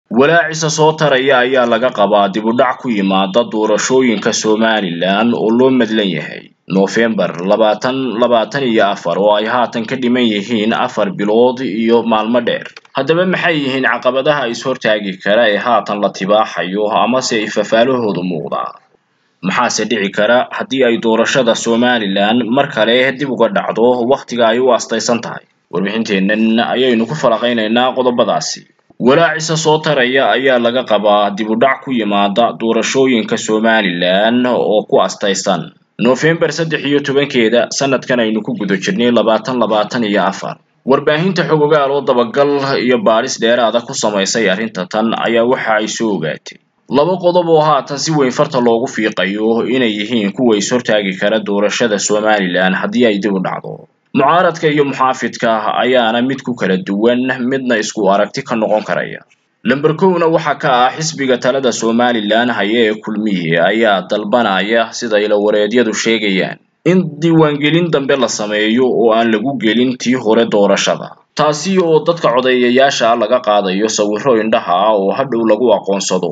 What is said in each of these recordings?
walaacisa soo taraya ayaa laga qabaa dib u dhac ku yimaada doorashooyinka somalilan oo loo madlan yahay noofembar labaatan labaatan iyo afar oo ay haatan ka dhiman yihiin afar bilood iyo maalmo dheer haddaba maxay yihiin caqabadaha is-hortaagi kara ee haatan la tibaaxayo amase ifafaalahoodu muuqdaa maxaase dhici kara haddii ay doorashada somalilan mar kale dib uga dhacdo wakhtiga ay u astaysan tahay warbixinteennan ayaynu ku falaqaynaynaa qodobadaasi walaacisa soo taraya ayaa laga qabaa dib u dhac ku yimaada doorashooyinka somalilan oo ku astaysan noofembar saddex iyo tobankeeda sanadkan aynu ku guda jirnay labaatan labaatan iyo afar warbaahinta xogogaal oo dabagal iyo baadhis dheeraada ku samaysay arrinta tan ayaa waxa ay soo ogaatay laba qodob oo haatan si weyn farta loogu fiiqayo inay yihiin kuwa is-hortaagi kara doorashada somalilan haddii ay dib u dhacdo mucaaradka iyo muxaafidka ayaana mid ku kala duwan midna isku aragti ka noqon karaya lamber kowna waxaa ka ah xisbiga talada somalilan haye ee kulmiye ayaa dalbanaya sida ilawareedyadu sheegayaan in diiwaangelin dambe la sameeyo oo aan lagu gelin tii hore doorashada taasi oo dadka codeeyayaasha laga qaadayo sawirro indhaha ah oo hadhow lagu aqoonsado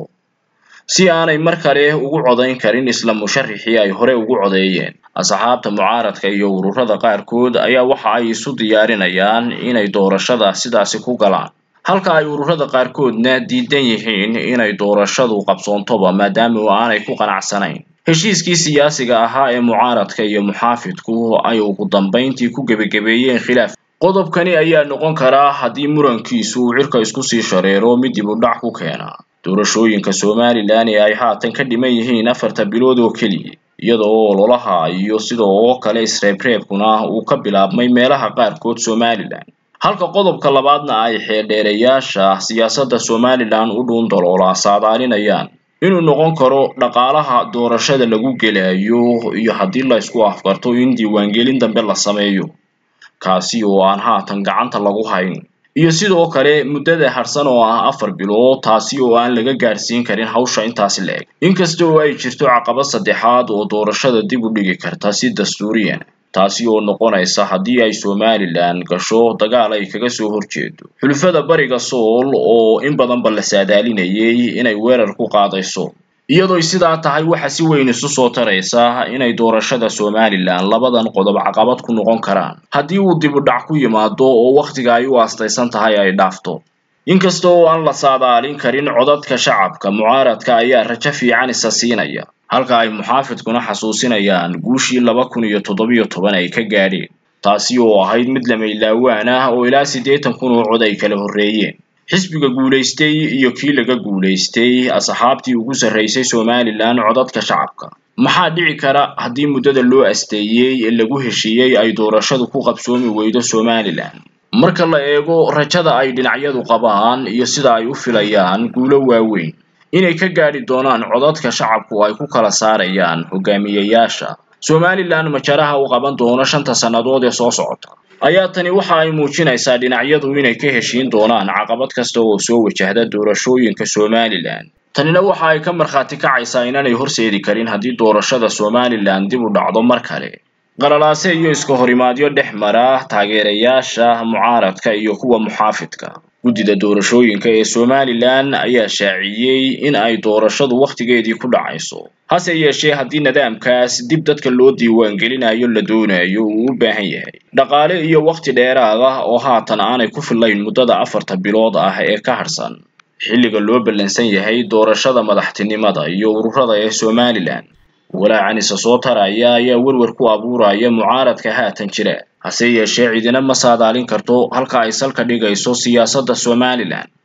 si aanay mar kale ugu codayn karin isla musharixii ay hore ugu codeeyeen asxaabta mucaaradka iyo ururada qaarkood ayaa waxa ay isu diyaarinayaan inay doorashada sidaasi ku galaan halka ay ururada qaarkoodna diidan yihiin inay doorashadu qabsoontoba maadaama aanay ku qanacsanayn heshiiskii siyaasiga ahaa ee mucaaradka iyo muxaafidku ay ugu dambayntii ku gebagabeeyeen khilaaf qodobkani ayaa noqon karaa haddii murankiisu uu cirka isku sii shareero mid dib u dhac ku keena doorashooyinka somalilan ee ay haatan ka dhiman yihiin afarta bilood oo keliya iyada oo ololaha iyo sida oo kale isreebreebkuna uu ka bilaabmay meelaha qaarkood somalilan halka qodobka labaadna ay xeeldheerayaasha siyaasadda somalilan u dhuun daloolaa saadaalinayaan inuu noqon karo dhaqaalaha doorashada lagu gelayo iyo haddii la isku afkarto in diiwaangelin dambe la sameeyo kaasi oo aan haatan gacanta lagu hayn iyo sidoo kale muddada harsan oo ah afar bilood taasi oo aan laga gaadhsiin karin hawsha intaasi la eg inkasta oo ay jirto caqabad saddexaad oo doorashada dib u dhigi karta si dastuuriyan taasi oo noqonaysa haddii ay somalilan gasho dagaal ay kaga soo horjeedo xulufada bariga sool oo in badanba la saadaalinayay inay weerar ku qaadayso iyadooy sidaa tahay waxa si weyn isu soo taraysa inay doorashada somalilan labadan qodob caqabad ku noqon karaan haddii uu dib u dhac ku yimaado oo wakhtiga ay u astaysan tahay ay dhaafto inkasta oo aan la saadaalin karin codadka shacabka mucaaradka ayaa rajo fiican isa siinaya halka ay muxaafidkuna xasuusinayaan guushii laba kun iyo toddobiyo toban ay ka gaadheen taasi oo ahayd mid lamaylawaan ah oo ilaa siddeetan kun oo cod ay kala horreeyeen xisbiga guulaystay iyo kii laga guulaystay asxaabtii ugu sarraysay somalilan codadka shacabka maxaa dhici kara haddii muddada loo asteeyey ee lagu heshiiyey ay doorashadu ku qabsoomi weydo somalilan marka la eego rajada ay dhinacyadu qabaan iyo sida ay u filayaan guulo waaweyn inay ka gaadhi doonaan codadka shacabku ay ku kala saarayaan hogaamiyayaasha somalilan majaraha u qaban doono shanta sannadood ee soo socota ayaa tani waxa ay muujinaysaa dhinacyadu inay ka heshiin doonaan caqabad kasta oo soo wajahda doorashooyinka somalilan tanina waxa ay ka markhaati kacaysaa inaanay horseedi karin haddii doorashada somalilan dib u dhacdo mar kale qalalaase iyo iska horimaadyo dhex mara taageerayaasha mucaaradka iyo kuwa muxaafidka guddida doorashooyinka ee somalilan ayaa shaaciyey in ay doorashadu wakhtigeedii ku dhacayso hase yeeshee haddii nidaamkaas dib dadka loo diiwaangelinayo la doonayo uu u baahan yahay dhaqaale iyo wakhti dheeraad ah oo haatan aanay ku fillayn muddada afarta bilood ah ee ka harsan xilliga loo ballansan yahay doorashada madaxtinimada iyo ururada ee somalilan walaacan isa soo taraya ayaa werwer ku abuuraya mucaaradka haatan jira hase yeeshee cidina ma saadaalin karto halka ay salka dhigayso siyaasadda somalilan